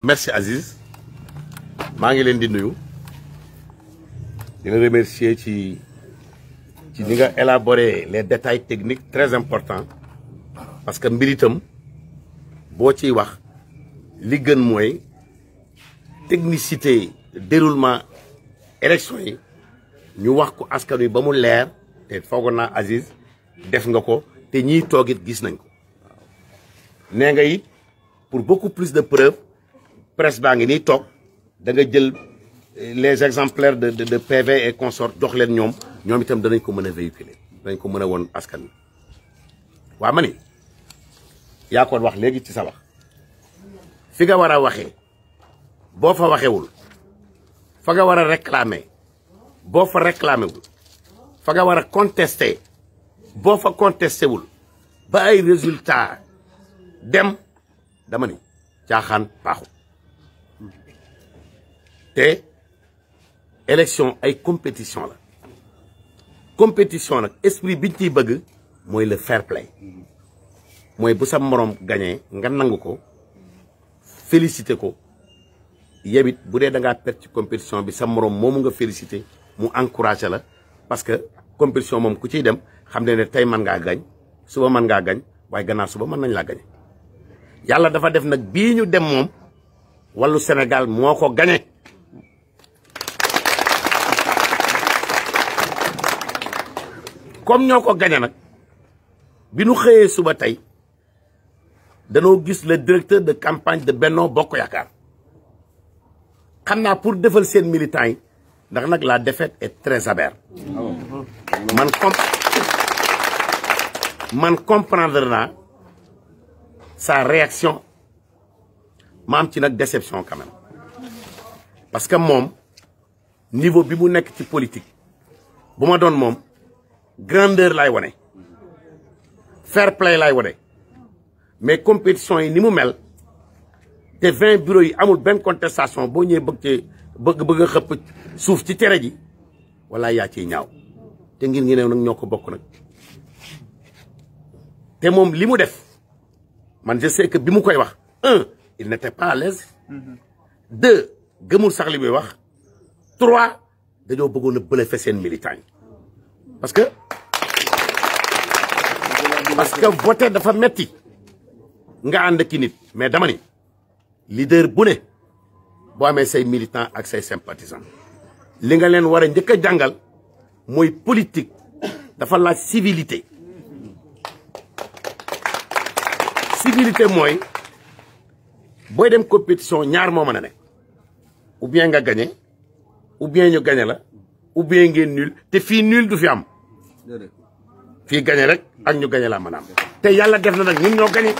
merci Aziz maa ngi leen di nuyu di la remercier ci ci ni nga élaborer les détails techniques très importants parce que mbir itam boo ciy wax li gën mooy technicité déroulement élection yi ñu wax ko askan wi ba mu leer te foogoon naa Aziz def nga ko te ñiy toog it gis nañ ko nee nga it pour beaucoup plus de preuves presse baa ngi nii toog da nga jël les exemplaires de de PV et consort jox leen ñoom ñoom itam danañ ko mën a véhiculer danañ ko mën a woon askan wi waa ma ni yaa ko wax léegi ci sa wax fi nga war a waxee boo fa waxewul fa nga war a réclamer boo fa réclamer wul fa nga war a contester boo fa contesté wul ba ay résultat dem dama ni caaxaan baaxul te élection ay compétition la compétition nag esprit biñ ciy bëgg mooy le fair play mooy bu sa moroom gañee nga nangu ko félicité ko yebit bu dee da ngaa perte ci compétition bi sa moroom moomu nga félicité mu encouragé la parce que compétition moom ku ciy dem xam ne ne tey mën ngaa gañ suba mën ngaa gañ waaye gannaaw suba mën nañ laa gañe yàlla dafa def nag bii ñu dem moom wàllu Sénégal moo ko gañe comme ñoo ko gañe nag bi nu xëyee suba tey danoo gis le directeur de campagne de Benno Bokk Yaakaar xam naa pour defal seen militants yi ndax nag la défaite est très amère man com man comprendre naa sa réaction ma am ci nag déception quand même parce que moom niveau bi mu nekk ci politique bu ma doon moom grandeur lay wane fair play lay wane mais compétition yi ni mu mel te vingt bureaux yi amul benn contestation boo ñëwee bëgg ci bëgg bëgg a xëpp suuf ci tere ji wala yaa ciy ñaaw te ngir ngi new nag ñoo ko bokk nag te moom li mu def man je sais que bi mu koy wax un il n'était pas à l'aise deux gëmul sax li muy wax trois dañoo bëggoon a bële seen militant yi parce que parce que voter dafa metti nga ànd ki nit mais dama ni leader bu ne boo amee say militant ak say sympathisant li nga leen war a njëkk a jàngal mooy politique dafa laaj civilité civilité mooy booy dem compétition ñaar moo mën a ne ou bien nga gagné ou bien ñu gagné la ou bien ngeen nul te fii nul du fi am fii gagné rek ak ñu gagné la mën a am te yàlla def na nag ñun ñoo gagné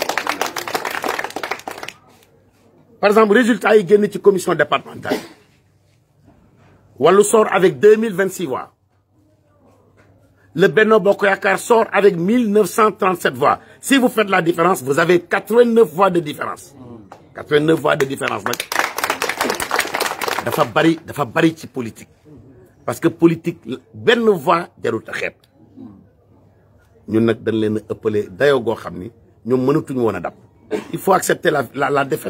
par exemple résultat yi génn ci commission départementale wàllu sort avec deux mille vingt six voix le Benno Bokk Yaakaar sort avec mille neuf cent trente sept voix si vous faites la différence vous avez quatre vingt neuf voix de différence quatre vingt neuf voix de différence nag dafa bari dafa bari ci politique parce que politique benn voix jarut a xeeb ñun nag dañ leen a ëppale dayoo goo xam ni ñoom mënatuñu woon a dab il faut accepter la la la défaite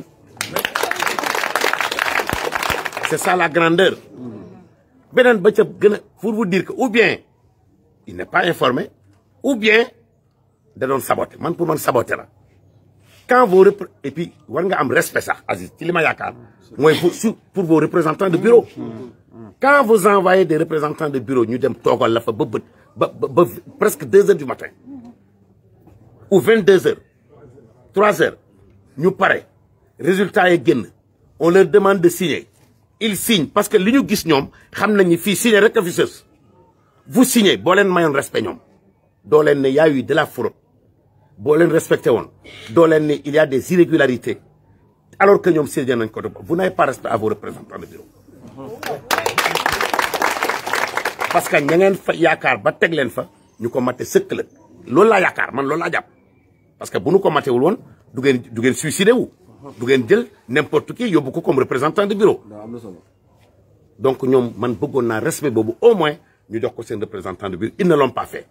c'est ça la grandeur beneen ba ca gën a pour vous dire que ou bien il n'est pas informé ou bien da doon saboter man pour man saboter la quand vous repre et puis war nga am respect sax Aziz ci li ma yaakaar mooy pour pour vos représentants de bureau quand vous envoyez des représentants de bureau ñu dem toogal la fa ba bët ba ba presque deux heures du matin ou vingt deux heures trois heures ñu pare résultat yi génn on leur demande de signer ils signent parce que li ñu gis ñoom xam nañ ni fii signer rek a fi sës vous signez boo leen mayoon respect ñoom doo leen ne y a eu de la fraude boo leen respecté woon doo leen ne il y a des irrégularités alors que ñoom signé nañ ko de vous n'avez pas respect à vos représentants de bureau parce que ña ngeen fa yaakaar ba teg leen fa ñu ko mate sëkk la loolu laa yaakaar man loolu laa jàpp parce que bu nu ko matewul woon du ngeen du ngeen suicidé wu du ngeen jël n'importe qui yóbbu ko comme représentant de bureau donc ñoom man bëggoon naa respect boobu au moins ñu jox ko seen représentant de bureau ils ne l'ont pas fait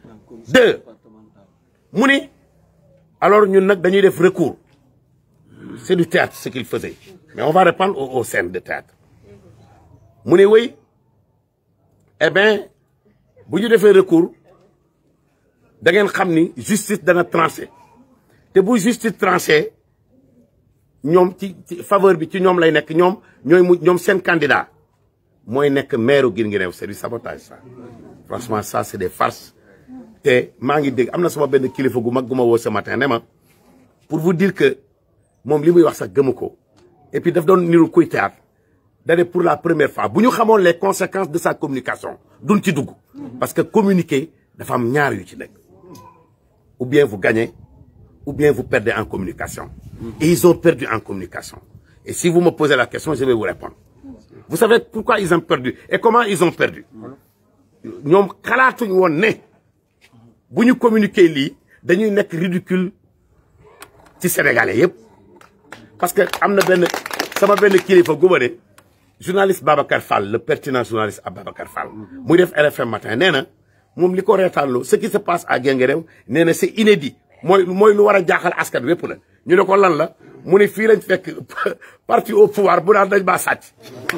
deux mu ni alors ñun nag dañuy def recours c'est du théâtre ce qu'il faisait mais on va reprendre aux, aux scènes de théâtre mu ne wéy eh bien bu ñu defee recours da ngeen xam ni justice dana tranché te bu justice tranché ñoom ci ci faveur bi ci ñoom lay nekk ñoom ñooy mu ñoom seen candidat mooy nekk maire Guinguinéo c'est du sabotage ça franchement ça c'est des farces te maa ngi dégg am na sama benn kilifa gu mag gu ma woo ce matin ne ma pour vous dire que moom li muy wax sax gëmu ko et puis daf doon niru kuy théâtre dane pour la première fois bu ñu xamoon les conséquences de sa communication duñ ci dugg parce que communiquer dafa am ñaar yu ci nekk ou bien vous gagnez ou bien vous perdez en communication et ils ont perdu en communication et si vous me posez la question je vais vous répondre vous savez pourquoi ils ont perdu et comment ils ont perdu ñoom xalaatuñ woon ne bu ñu communiquer lii dañuy nekk ridicule ci sénégalais yëpp parce que am na benn sama benn kilifa gu ma ne journaliste Babacar Fall le pertinent journaliste à Babacar Fall muy def RFM matin nee na moom li ko reetaanloo ce qui se passe à Guinguinéo nee na c'est inédit mooy mooy lu war a jaaxal askan wépp la ñu ne ko lan la mu ne fii lañ fekk parti au pouvoir bu naan dañ maa sàcc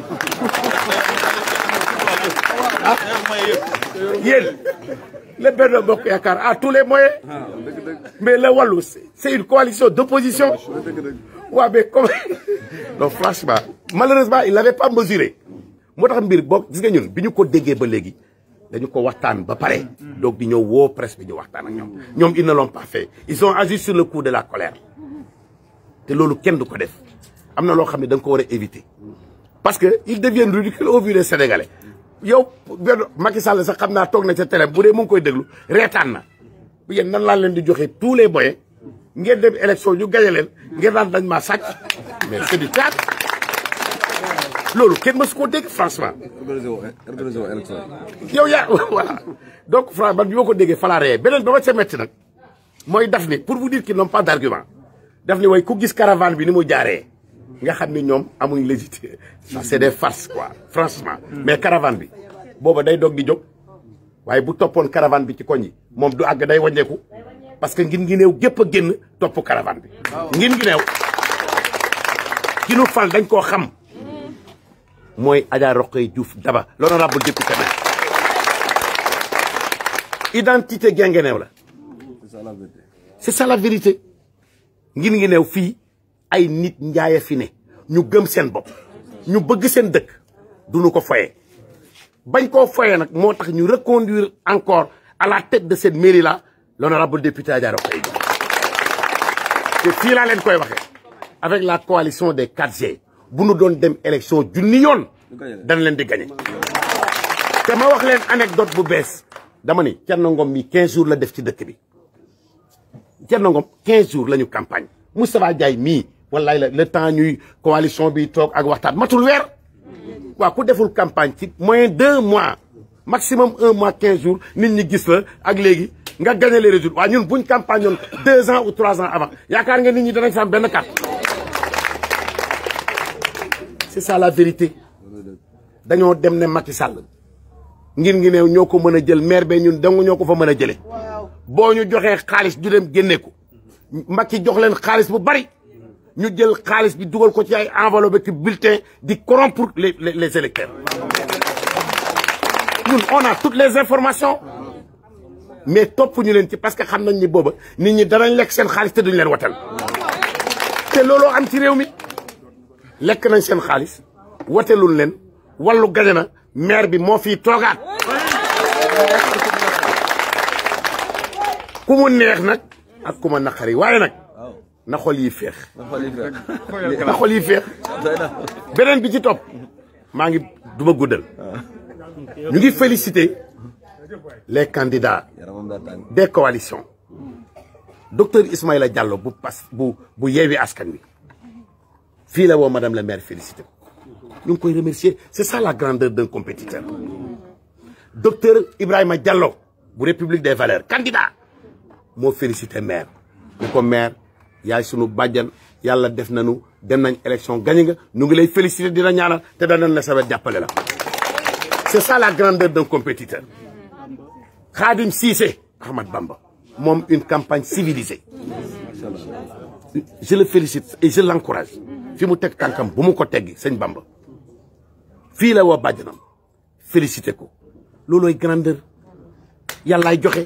ah yéen le Benno Bokk Yaakaar a tous les moyens mais le Wallu c'est une coalition d'opposition waaw mais comme donc franchement malheureusement il n'avait pas mesuré moo tax mbir boo gis nga ñun bi ñu ko déggee ba léegi dañu ko waxtaan ba pare donc di ñëw woo presse bi ñu waxtaan ak ñoom ñoom ils ne l'ont pas fait ils ont agi sur le coup de la colère te loolu kenn du ko def am na loo xam ne da nga ko war a éviter parce que ils deviennent ridicules au vu des Sénégalais yow benn Macky Sall sax xam naa toog na ca télé bu dee mu ngi koy déglu reetaan na yéen nan laa leen di joxe tous les moyens ngeen dem élection ñu gañe leen ngeen daan dañ maa sàcc mais c'est du théâtre loolu kenn mësu koo dégg franchement. organisé wu organisé wu élection yow yaa voilà donc franchement man bi ma ko déggee falaa ree beneen ba ma ca metti nag mooy daf ni pour vous dire qu'ils n'ont pas d'argument daf ni way ku gis caravane bi ni mu jaaree nga xam ni ñoom amuñ légitimité ça c'est des farces quoi franchement mais caravane bi booba day doog di jóg waaye bu toppoon caravane bi ci koñ yi moom du àgg day wàññeeku parce que ngin ngi néew gépp a génn topp caravane bi ngin ngi néew ki nu fal dañ koo xam mooy Adja Rokhaya Diouf Daba l'honorable député maire identité Guinguinéo la c'est ça la vérité c'est ça la vérité ngin ngi neew fii ay nit njaaya fi ne ñu gëm seen bopp ñu bëgg seen dëkk duñu ko foye bañ koo foye nag moo tax ñu reconduire encore à la tête de cette mairie là l'honorable député Adja Rokhaya Diouf te fii laa leen koy waxee avec la coalition des 4G bu nu doon dem élection junni yoon dana leen di gagné te ma wax leen anecdote bu bees dama ni Thierno Ngom mi 15 jours la def ci dëkk bi Thierno Ngom 15 jours la ñu campagne Moustapha Diaye mii wallaay la le temps ñuy coalition bi toog ak waxtaan matul weer waaw ku deful campagne ci moyen deux mois maximum un mois 15 jours nit ñi gis la ak léegi nga gagné les résultats waaw ñun buñ campagne yoon deux ans ou trois ans avant yaakaar nga nit ñi danañ fa am benn carte c'est ça la vérité dañoo dem ne Macky Sall ngir ngi neew ñoo ko mën a jël maire be ñun dong ñoo ko fa mën a jële boo ñu joxee xaalis ñu dem génne ko Macky jox leen xaalis bu bari ñu jël xaalis bi dugal ko ci ay enveloppe ki bulletin di corrompre les les les électeurs ñun on a toutes les informations mais topp ñu leen ci parce que xam nañ ni booba nit ñi danañ lekk seen xaalis te duñ leen watal te looloo am ci réew mi lekk nañ seen xaalis watelul leen wàllu gañe na maire bi moo fii toogaat ku mu neex nag ak ku ma naqari waaye nag na xol yi féex na xol yi féex beneen bi ci topp maa ngi duma guddal ñu ngi féliciter les candidats yaramam daa tàng des coalitions docteur Ismaïla Diallo bu pas bu bu yeewi askan wi fii la woo madame la maire félicité ko ñu ngi koy remercier c'est ça la grandeur d'un compétiteur docteur Ibrahima Diallo bu République des valeurs candidat moo félicité maire ñu ko maire yaay sunu bàjjan yàlla def nañu dem nañ élection gagné nga ñu ngi lay félicité dina ñaanal te danañ la sawet jàppale la c'est ça la grandeur d'un compétiteur Khadim Cissé Ahmad Bamba moom une campagne civilisée je le félicite et je l'encourage fi mu teg tànkam bu mu ko teggi sëñ Bamba fii la woo bàjjanam félicité ko loolooy grandeur yàllaay joxe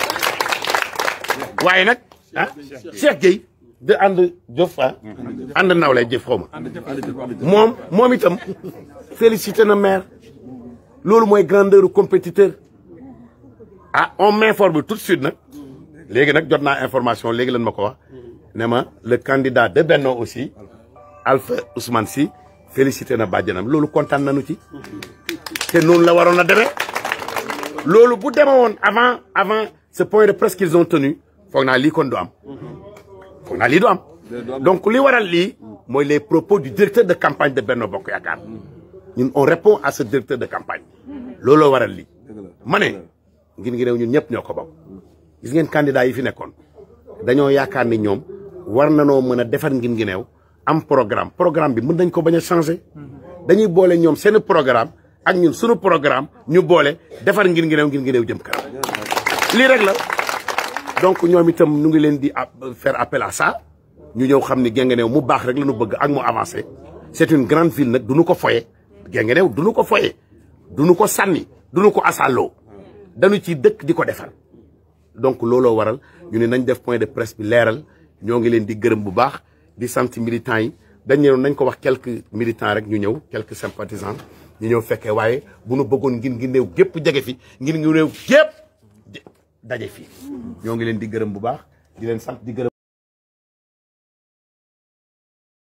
waaye nag ah Cheikh Gueye de ànd jëf ah ànd nawlay jëf xaw ma moom moom itam félicité na maire loolu mooy grandeur u compétiteur ah on m'informe tout de suite nag léegi nag jot naa information léegi lan ma ko wax ne ma le candidat de Benno aussi Alpha Ousmane Sy félicité na bàjjanam loolu kontaan nañu ci te noonu la waroon a demee loolu bu deme woon avant avant ce point de presse qu'ils ont tenu foog naa lii kon du am foog naa lii du am donc li waral lii mooy les propos du directeur de campagne de Benno Bokk Yaakaar ñun on répond à ce directeur de campagne looloo waral lii ma ne ngir ngi réew ñun ñëpp ñoo ko bokk gis ngeen candidat yi fi nekkoon dañoo yaakaar ni ñoom war nanoo mën a defar ngin ngi neew am programme programme bi mën nañ ko bañ a changer dañuy boole ñoom seen programme ak ñun suñu programme ñu boole defar ngin ngi neew ngin ngi neew jëm kanam lii rek la donc ñoom itam ñu ngi leen di faire appel à ça ñu ñëw xam ni Guinguinéo mu baax rek la ñu bëgg ak mu avancé c'est une grande ville nag du ñu ko foye Guinguinéo du ñu ko foye du ñu ko sànni du ñu ko asaaloo dañu ci dëkk di ko defar donc looloo waral ñu ne nañ def point de presse bi leeral ñoo ngi leen di gërëm bu baax di sant militants yi dañ ñëw nañ ko wax quelques militants rek ñu ñëw quelques sympathisants ñu ñëw fekkee waaye bu nu bëggoon ngin ngi néew gépp jege fi ngin ngi néew gépp daje fi ñoo ngi leen di gërëm bu baax di leen sant di gërëm